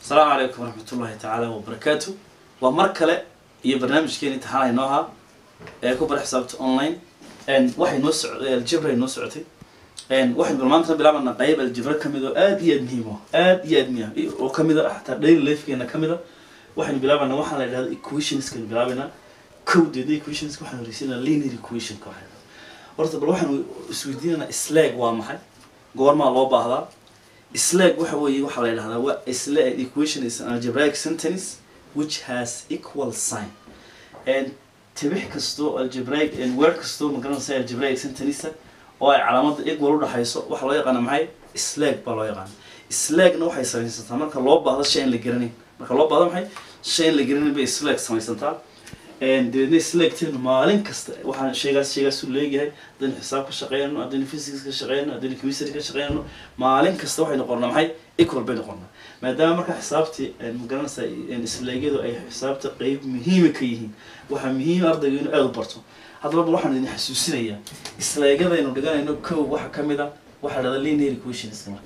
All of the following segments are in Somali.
asalaamu calaykum waraxmatullaahi tacaala wabarakaatu waa mar kale iyo barnaamijkeeni imtixaan aynoo ahaa ee ku bara xisaabta online waxay noo socday aljibra ay noo socotay waxaynu bal maanta bilaabanaa qayb aljibra ka mid oo aad iyo aad muhiim ah aad iyo aad muhiim oo ka mid a xataa daily lifekeena ka mid a waxaynu bilaabanaa waxaa la yidhahda equationskaynu bilaabanaa kowdeeda equationska waxaan horeysinaa linear equationka waxay horta bal waxaanu isweydiinanaa slag waa maxay goormaa loo baahdaa slag waxa weeye waxaa la yidhahdaa waa slag equation is an algebraic sentence which has equal sign and tibix kastoo algebraic and word kastoo magaranaysa algebraic sentence oo ay calaamada equal udhaxayso waxaa loo yaqaana maxay slag baa loo yaqaana slagna waxay samaysantaa marka loo baahdo shay aan la garanayn marka loo baahdo maxay shay aan la garanayn bay slag samaysantaa dabeedna slagteenu maalin kasta waxaan sheegaas sheegaasu leeyahay haddaynu xisaab ka shaqeynayno haddaynu physics ka shaqeynayno haddaynu chemistry ka shaqeynayno maalin kasta waxay noqonnaa maxay equal bay noqonnaa maadaama marka xisaabtii magaranaysa slagyadu ay xisaabta qeyb muhiima ka yihiin waxaa muhiim ardayga inuu aada u barto haddaba bal waxaan idin xasuusinayaa slagyadaynu dhiganayno kow waxa ka mid a waxaa la dhahdaa linear equationska marka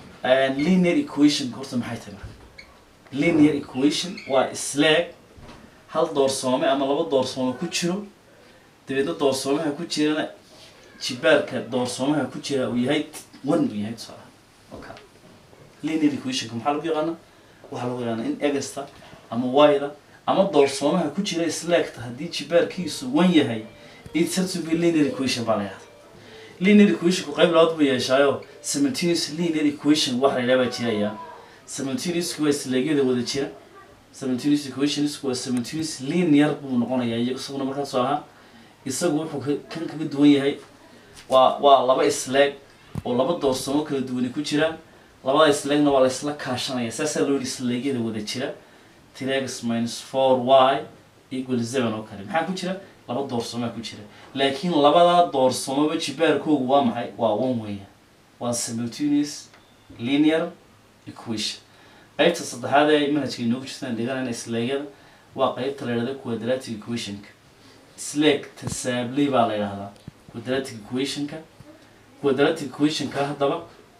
linear equation horta maxay tahay marka linear equation waa slag hal doorsoome ama laba doorsoome ku jiro dabeedna doorsoomaha ku jirana jibaarka doorsoomaha ku jira uu yahay one uu yahay tusaalaha oka linear equationka maxaa lagu yaqaana waxaa lagu yaqaana in egasta ama wayda ama doorsoomaha ku jira slagta haddii jibaarkiisu one yahay it's said to be linear equation baa la yahda linear equationku qayb labaad buu yeeshaayo simultaneous linear equation waxa la yidhaha baa jiraya simultaneousku waa slagyada wada jira simultaneous equations waa simultaneous linear buu noqonayaa isaguna markaas soo ahaa isagu wuxuu kan kaga duwan yahay waa waa laba slag oo laba doorsoomo kala duwani ku jiraan labada slagna waa la isla kaashanaya saasaa loo yihi slagyada wada jira tirax minus four y equal seven oo kale maxaa ku jira laba doorsoomaa ku jira laakiin labadaa doorsoomaba jibaarkoogu waa maxay waa one weya waa simultaneous linear equation qaybta saddexaad ee manhajka inoogu jirtaan dhiganayna slagyada waa qaybta la yidhahda quadratic equationka slag tasaabley baa la yidhahdaa quadratic equationka quadratic equationka haddaba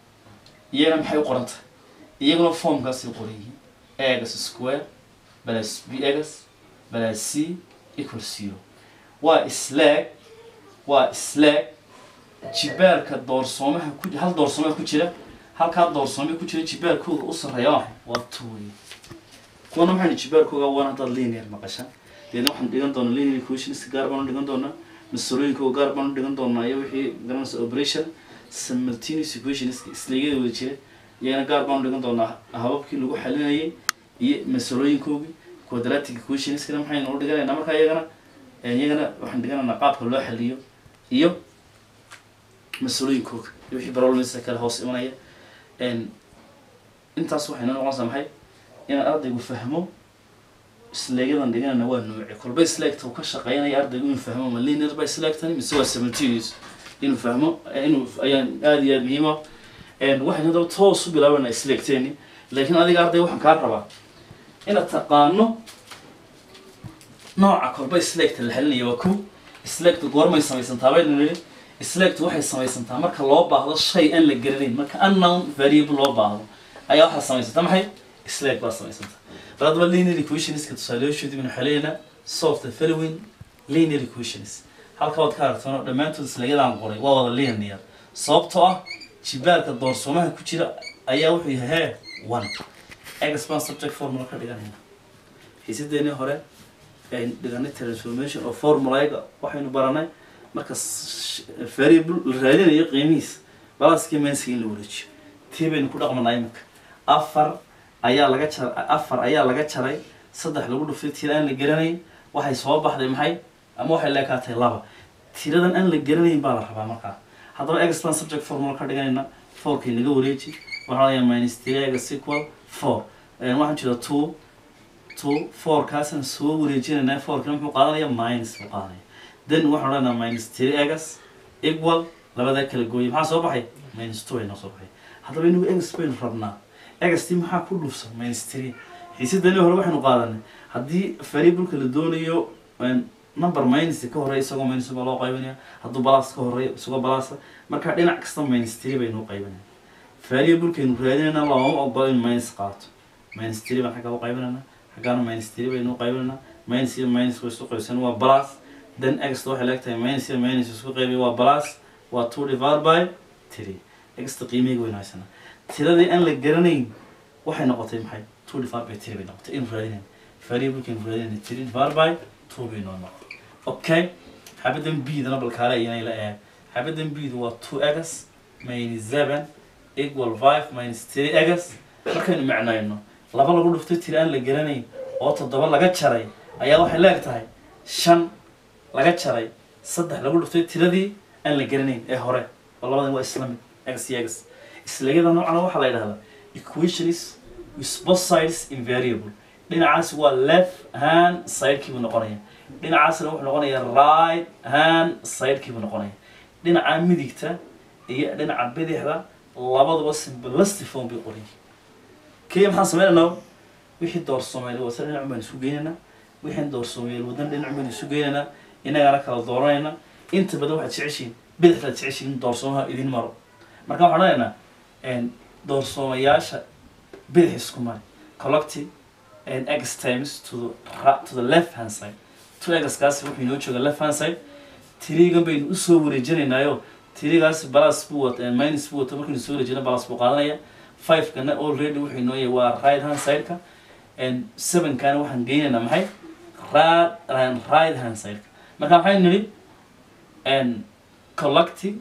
iyagana maxay u qoran tahay iyaguna formkaasay qoran yihiin egas square balas b egas balas c equal zero waa slag waa slag jibaarka doorsoomaha ku hal doorsoomaha ku jira halkaa doorsoome ku jira jibaarkooga u sarreeya waa waa two wey kuwana maxaynu jibaarkooga waan haddaad linear maqashaan deedna waxaan dhigan doonaa linear equationska gaar baanu dhigan doonaa masalooyinkooga gaar baanu dhigan doonaa iyo wixii garanaysa operation simultaneous equationska islagyada wada jira iyagana gaar baanu dhigan doonaa hababkii lagu xalinayay iyo masalooyinkoogii quadratic equationskana maxaynu u dhiganaynaa markaa iyagana iyagana waxaan dhiganaynaa qaabka loo xaliyo iyo masalooyinkooga iyo wixii problemska kale hoos imanaya intaas waxay noo noqonaysaa maxay inaan ardaygu fahmo slagyadan dhiganana waa nooce kolba slagta uu ka shaqeynaya ardaygu inuu fahmo ma linear by slagtani mise waa simultaneous inuu fahmo inuu ayaan aada iyo aada muhiima waxaynu haddaba toos u bilaabanaa slagteeni laakiin adiga arday waxaan kaa rabaa inaad taqaano nooca kolba slagta la xalinaya waa ko slagta goormay samaysantaa baynu nidhi slagtu waxay samaysantaa marka loo baahdo shay aan la garanayn marka unknown variable loo baahdo ayaa waxaa samaysanta maxay slag baa samaysanta bal haddaba linear equationska tusaalayaashoodii baynu xaleynaa solve the following linear equations halka waad ka aragtaan dhammaantood slagyadaan qoray waa wada linear sababtoo ah jibaarka doorsoomaha ku jira ayaa wuxuu yahay hee one expan subject formula ka dhiganayna xiisadeenii hore aynu dhiganay transformation oo formulaga waxaynu baranay marka variable la raadinayo qiimihiisa balaaskii menska in la wareejiyo tii baynu ku dhaqmanaa iminka afar ayaa laga jar afar ayaa laga jaray saddex lagu dhuftay tira aan la garanayn waxay soo baxday maxay ama waxay leekaatay laba tiradan aan la garanayn baa la rabaa markaa haddaba expan subject formula ka dhiganayna fourkay naga wareeji waxaa layaa minus three egas equal four waxaan jeeda two two four kaasaan soo wareejinaynaa fourkina muxuu qaadanaya minus buu qaadanaya then waxaan odhanaa minus three egas equal labadaa kala gooyay maxaa soo baxay minus two ay noo soo baxay haddaba inagu egas baynu rabnaa egastii maxaa ku dhufsan minus three xiisadani hore waxaynu qaadanay haddii variableka la doonayo number minus ka horeeya isagoo minus baa loo qaybinaya hadduu balas ka horeeyo isagoo balasa marka dhinac kasta minus three baynu qaybinaya variablekaynu raadinayna looma ogola in minus qaato minus three baan xagga u qaybinaynaa xaggaana minus three baynu u qaybinaynaa minus iyo minus way isku qaybsan waa plus then x waxay leegtahay minus iyo minus isku qaybiya waa plus waa two divided by three xta qiimihii waynu haysanaa tiradii aan la garanayn waxay noqotay maxay two divided by three bay noqotay in raadinayn variablekan raadinayn three divided by two bay noo noqotay okay xabadan b-dana balkaale iyanay la eeg xabadan b-du waa two x minus seven equal five minus three x markaynu macnayno laba lagu dhuftay tiri aan la garanayn oo toddoba laga jaray ayaa waxay leeg tahay shan laga jaray saddex lagu dhuftay tiradii aan la garanayn ee hore oo labadan waa isla mid x iyo x islayada noocana waxaa la yidhahdaa equations with both sides invariable dhinacaas waa left hand sidekiibuu noqonaya dhinacaasna wuxuu noqonayaa right hand sidekiibuu noqonaya dhinaca midigta iyo dhinaca bidixda labaduba simplicity form bay qoran yihiin kaya maxaan sameynaynaa wixii door soomaali wata dhinac baynu isu geynaynaa wixii door soomaali wadan dhinac baynu isu geynaynaa inagana kala dooranayna inta badan waxaad jeceshiin bidixdaad jeceshiin in doorsoomaha idin maro marka waxaan odhanaynaa doorsoomayaasha bidix isku mari collective and x times to the, ra- to the left hand side two x kaasi wuxuu inoo jooga left hand side tirigan baynu usoo wareejinaynaayo tirigaasi balas buu wata minus buu wata markaynu soo wareejina balas buu qaadanaya five kana already wuxuu inoo yahay waa right hand side-ka and seven kana waxaan geynaynaa maxay ra- and right hand side-ka marka maxaynu nidhi and collective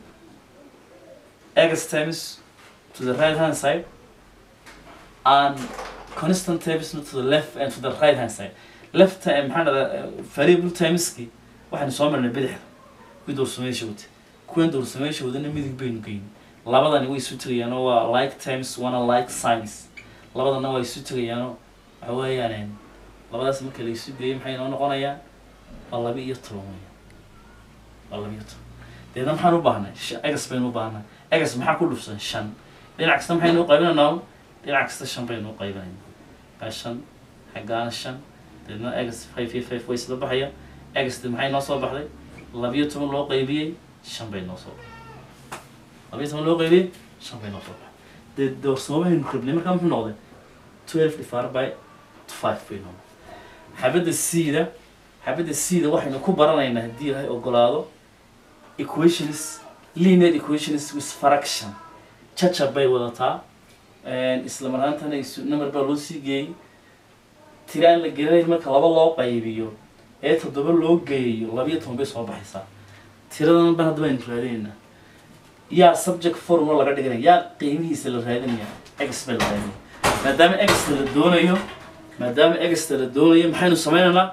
x times to the right hand side and constant times to the left and to the right hand side left time maxaa dhada variable timeski waxaynu soo marnay bidixda kuwii doorsameysha wata kuwan doorsameysha wadana midig baynu geyni labadani way isu tegayaanoo waa like times wana like signs labadana waa isu tegayaanoo waxa weeyaan labadaas marka la isu geeyo maxay noo noqonayaan waa laba iyo toban weeyaan waa laba iyo toban deedna maxaan u baahnay egas baynu u baahnay egas maxaa ku dhufsan shan dhinac kasta maxaynu u qaybinaynaa dhinac kasta shan baynu u qaybinaynaa kaa shan xaggaana shan deedna egas five iyo five way isla baxaya egasti maxay noo soo baxday labiyo toban loo qaybiyey shan bay noo soo baxday labiyo toban loo qaybiyey shan bay noo soo baxday dee doorsoomaynu rabnay markaa muxuu noqday twelve divided by five bay noo noqday xabadda c-da xabadda c-da waxaynu ku baranaynaa haddii ilaahay ogolaado equations linear equations with fraction jajab bay wadataa isla marhaantana isu number baa loo sii geeyey tiri aan la gelinayn marka laba loo qaybiyo ee toddoba loo geeyo labiyo toban bay soo baxaysaa tiradan ban hadda baynu raadinaynaa yaa subject formula laga dhiganaya yaa qiimihiisa la raadinaya x baa la raadinaya maadaama exta la doonayo maadaama exta la doonayo maxaynu sameynaynaa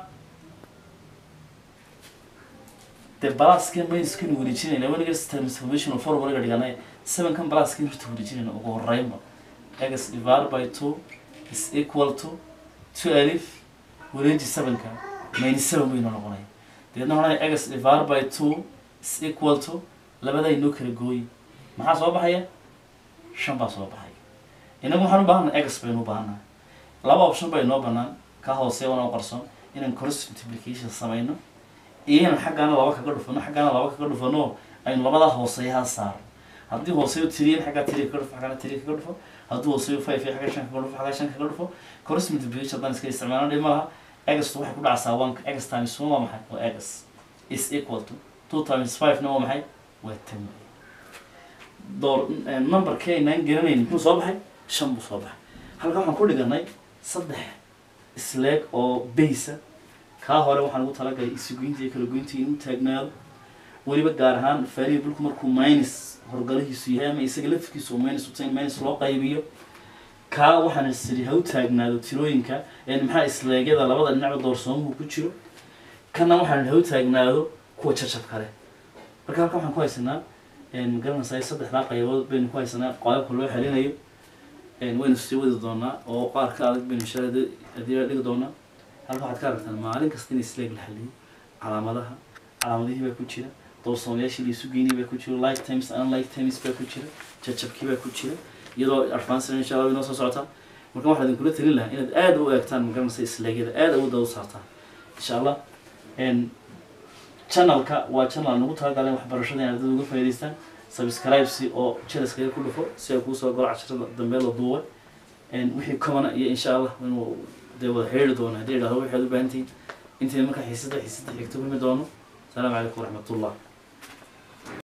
dee balaskan mayskanu wareejinayna waniga transformational formula ga dhiganay sevenkan balaskan horta wareejinayna ugu horeynba x divided by two is equal to two alif wareeji sevenka minus seven baynu noqonaya deedna waxaan x divided by two is equal to labadaa inoo kala gooyi maxaa soo baxaya shan baa soo baxaya inagu waxaan u baahanay x baynu u baahannahay laba option bay noo banaan ka hooseeya wana u qarsoon inaan cross multiplication samayno iyo inaan xaggaana laba kaga dhufano xaggaana laba kaga dhufano aynu labadaa hooseeyaha saaro haddii hooseeyo tiriyan xaggaa tiri kaga dhufo xaggaana tiri kaga dhufo hadduu hooseeyo five iyo xagga shan kaga dhufo xaggaa shan kaga dhufo cross multiplication haddaan iska isticmaalno dhib ma laha egastu waxay ku dhacsaa one x times one waa maxay waa egas is equal to two times five na waa maxay waa ten door numberkii aynaan garanayn muxuu soo baxay shan buu soo baxay halkan waxaan ku dhiganay saddex isleeg oo baysa kaa hore waxaan ugu talagalay isugoynta iyo kala goynta inuu taagnaado weliba gaar ahaan variableku markuu minus horgalihiisu yahay ama isaga lafkiisu minus utay minus loo qaybiyo kaa waxaan isiri ha u taagnaado tirooyinka maxaa isleegyada labada dhinacba doorsoomuhu ku jiro kana waxaan ha u taagnaado kuwa jajab kale marka halkan waxaan ku haysanaa magaranaysaa saddexdaa qaybood baynu ku haysanaa qaababka loo xelinayo waynu sii wadi doonaa oo qaar ka adag baynu insha Allah haddii la dhigi doonaa halka waxaad ka aragtaan maalin kasta in isleeg la xaliyo calaamadaha calaamadihii baa ku jira doorsoomayaashii la isu geynay baa ku jira like times unlike times baa ku jira jajabkii baa ku jira iyadoo advanced insha Allah inoo soo socotaa marka waxaan idinkula talin lahaa inaad aad u eegtaan magaranaysa isleegyada aad awoodda u saartaan insha allah channelka waa channel nagu talagalay waxbarashada in ardayda uga faa'iidaystaan subscribe si oo jelaskaga ku dhufo si ay kuu soo galo casharada dambe la duubay wixii comana iyo insha allah inuu dee wada xiriiri doono haddii idhahdo waxaad u baahan tihiin intayna markaa xiisada xiisada xigto kulmi doono asalaamu calaykum waraxmatullah